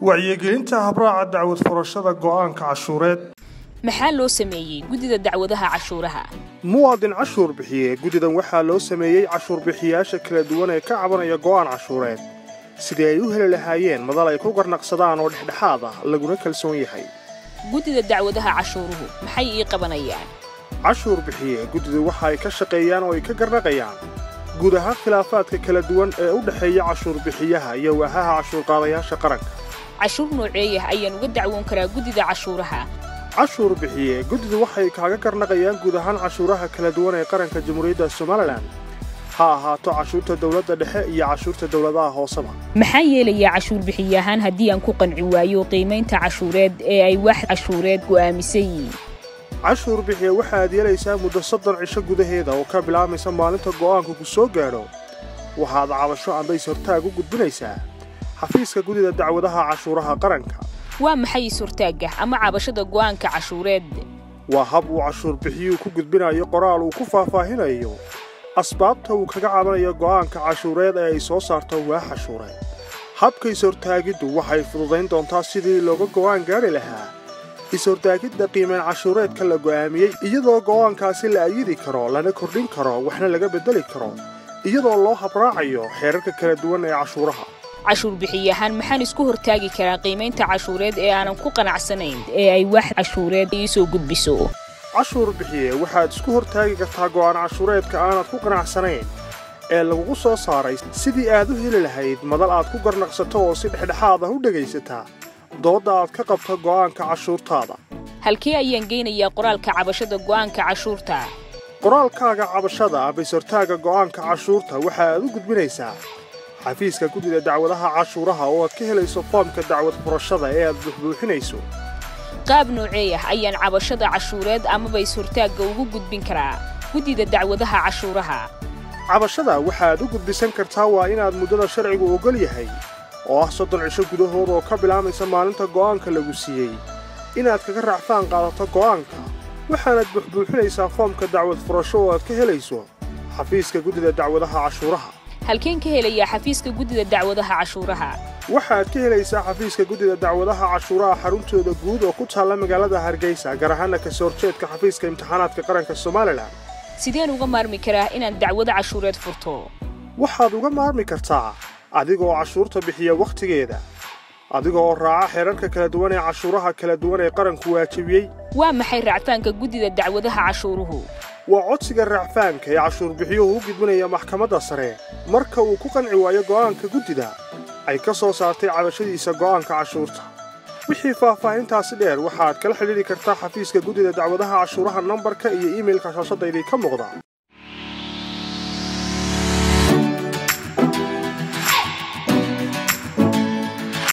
wacyigelinta habraaca dacwad furashada go'aanka cashuureed maxaa loo sameeyey guddida dacwadaha cashuuraha muwaadin cashuur bixiye guddidan waxaa loo sameeyey cashuur bixiyaasha kala duwan ee ka cabanaya go'aan cashuureed sidii ay u heli lahaayeen madal ay ku garnaqsadaan oo dhexdhexaad ah laguna kalsoon yahay guddida dacwadaha cashuuruhu maxay ii qabanayaan cashuur bixiye guddidu waxa ay ka shaqeeyaan oo ay ka garnaqayaan guud ahaan khilaafaadka kala duwan ee u dhexeeya cashuur bixiyaha iyo waahaha cashuurqaadayaasha qaranka cashuur nooceeyah ayaan uga dacwoon karaa guddida cashuuraha cashuur bixiye guddidu waxay kaaga garnaqayaan guud ahaan cashuuraha kala duwan ee qaranka jamhuuriyadda somalilan ha ahaato cashuurta dawladda dhexe iyo cashuurta dawladaha hooseba maxaa yeelayaa cashuur bixiyahaan haddii aan ku qanci waayo qiimaynta cashuureed ee ay wax cashuureed go'aamisan yihiin cashuur bixiye waxaad yeelaysaa muddo soddon cisho gudaheeda oo ka bilaabaysa maalinta go'aanku ku soo gaadho waxaad cabasho ambays hortaag u gudbinaysaa xafiiska guddida dacwadaha cashuuraha qaranka waa maxay is-hortaagga ama cabashada go'aanka cashuureed waa hab uu cashuur bixiyuhu ku gudbinayo qoraal uu ku faahfaahinayo asbaabta uu kaga cabanayo go'aanka cashuureed ee ay soo saarto waax cashuureed habka is-hortaagiddu waxay fududayn doontaa sidii looga go'aan gaadhi lahaa is-hortaagidda qiimayn cashuureedka la go'aamiyey iyadoo go'aankaasi la ayidi karo lana kordhin karo waxna laga beddeli karo iyadoo loo habraacayo xeerarka kala duwan ee cashuuraha cashuur bixiyahaan maxaan isku hortaagi karaa qiimaynta cashuureed ee aanan ku qanacsanayn ee ay wax cashuureed ii soo gudbiso cashuur bixiye waxaad isku hortaagi kartaa go'aan cashuureedka aanad ku qanacsanayn ee lagugu soo saaray sidii aad u heli lahayd madal aad ku garnaqsato oo si dhexdhexaad ah u dhegaysataa doodda aad ka qabto go'aanka cashuurtaada halkee ayaan geynayaa qoraalka cabashada go'aanka cashuurta qoraalkaaga cabashada ambaysortaaga go'aanka cashuurta waxa aad u gudbinaysaa xafiiska guddida dacwadaha cashuuraha oo aad ka helayso foomka dacwad furashada ee aad buuxbuuxinayso qaab noocee ah ayaan cabashada cashuureed amaba is-hortaagga ugu gudbin karaa guddida dacwadaha cashuuraha cabashada waxaad u gudbisan kartaa waa inaad muddada sharcigu oggol yahay oo ah soddon cisho gudahood oo ka bilaamaysa maalinta go'aanka lagu siiyey inaad kaga raacfaan qaadato go'aanka waxaanaad buuxbuuxinaysaa foomka dacwad furasho oo aad ka helayso xafiiska guddida dacwadaha cashuuraha halkeen ka helayaa xafiiska guddida dacwadaha cashuuraha waxaad ka helaysaa xafiiska guddida dacwadaha cashuuraha xaruntooda guud oo ku taalla magaalada hargeysa gaar ahaana kasoo horjeedka xafiiska imtixaanaadka qaranka somalilan sideen uga maarmi karaa inaan dacwado cashuureed furto waxaad uga maarmi kartaa adigaoo cashuurta bixiya wakhtigeeda adiga oo raaca xeerarka kala duwan ee cashuuraha kala duwan ee qaranku waajibiyey waa maxay raacfaanka guddida dacwadaha cashuuruhu waa codsiga raacfaanka ee cashuur bixiyuhu u gudbinaya maxkamadda sare marka uu ku qanci waayo go'aanka guddida ay ka soo saartay cabashadiisa go'aanka cashuurta wixii faahfaahintaasi dheer waxaad kala xidhiidhi kartaa xafiiska guddida dacwadaha cashuuraha nambarka iyo iimailka shaashadda idinka muuqda